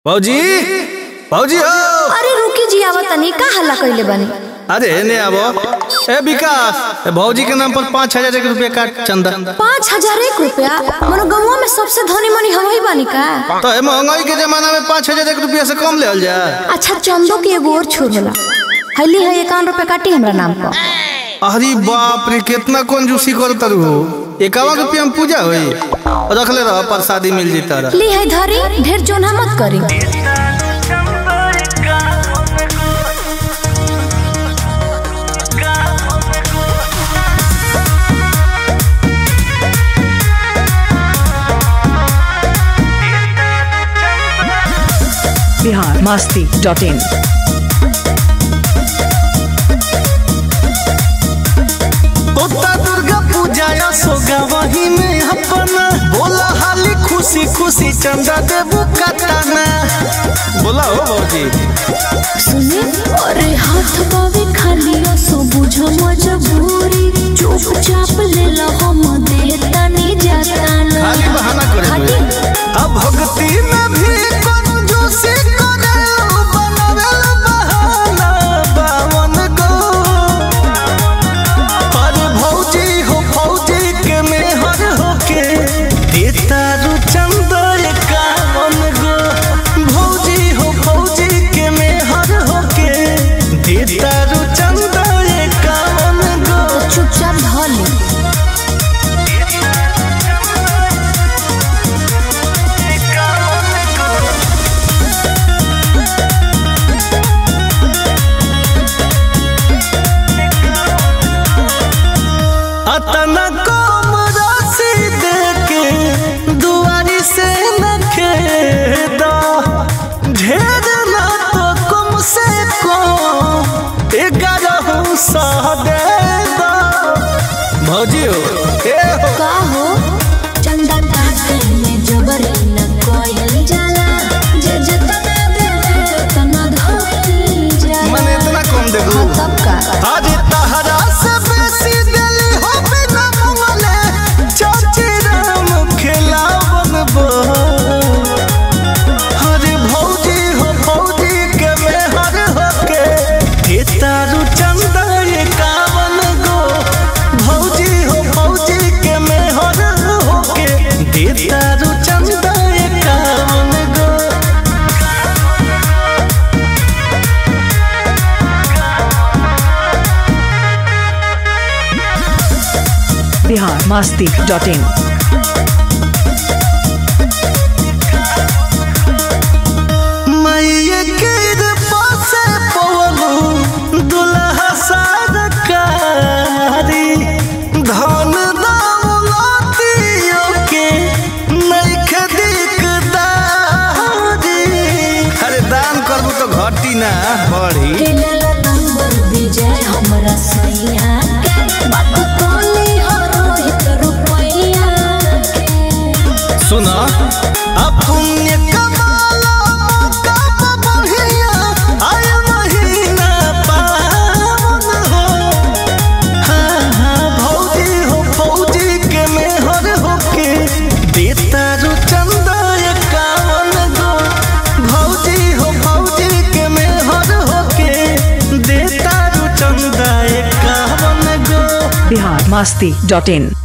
भौजी भौजी हो अरे रुकी जी आवत तनी का हल्ला कइले बानी अरे ने आबो ए विकास ए भौजी के नाम पर पाँच हजार एक रुपया काट चंदा पाँच हजार एक रुपया मनो गौवा में सबसे धनी मनी हम ही बानी का तो ए महंगाई के जमाना में पाँच हजार एक रुपया से कम ले जा अच्छा चंदो के एगो और छोड़ होला हल्ली है इक्यावन रुपया काटी हमरा नाम पर अरे बाप रे कितना कंजूसी कर तरु हो इक्यावन रुपया में पूजा हुई रख ले रहा प्रसादी मिल जी तारा ली है धरी ढेर जोना मत करी बिहार मस्ती डॉट इन ओता दुर्गा पूजा या सोगा वही में अपना बोला हाली खुशी खुशी चंदा देबू कटाना बोला हो भौजी सुने अरे हाथ बावे खाली सो बुझो मजबूरी चुपचाप ले लो हम देता नहीं जाता ना खाली बहाना करे खाली अब भक्ति में भी कंजूसी करे बनावेल बहाना बावन गो अरे भौजी हो भौजी के मेहर होके देता रु चंदा एकावन गो भौजी हो भौजी के मेहर होके देता रु चंदा एकावन गो चुपचाप धली अतना कम राशि देके दुआरी से न खेदा ढेर ना तो कम से कम ग्यारह सौ दे दो भौजी हो ए हो का हो चंदा काटे में जबरी न कोयल जाला जे जतना दे तना धोई जाला मने इतना कम दे दू हाँ, तब का आज तहरा से बेसी दिली हो बिना मंगले चाची राम खिलावन बो अरे भौजी हो भौजी के मेहर होके देतारू चंदा एकावन गो भौजी हो भौजी के मेहर होके देतारू चंदा एकावन गो बिहार मस्ती डॉट इन मैया के पासे पवलू दुल्हा सरकारी धन दौलतियों के नइखे दिकदारी अरे दान करबू तो घटी ना बढ़ी केला नंबर विजय हमरा सैया के बात कोली हो रोहित रुपैया के सुना अब पुण्य कमाला कब बढ़िया आय महीना पावन हो हाँ हाँ भौजी हो भौजी के मेहर होके देता रु चंदा एकावन गो भौजी हो भौजी के मेहर होके देता रु चंदा एकावन गो बिहार मस्ती डॉट इन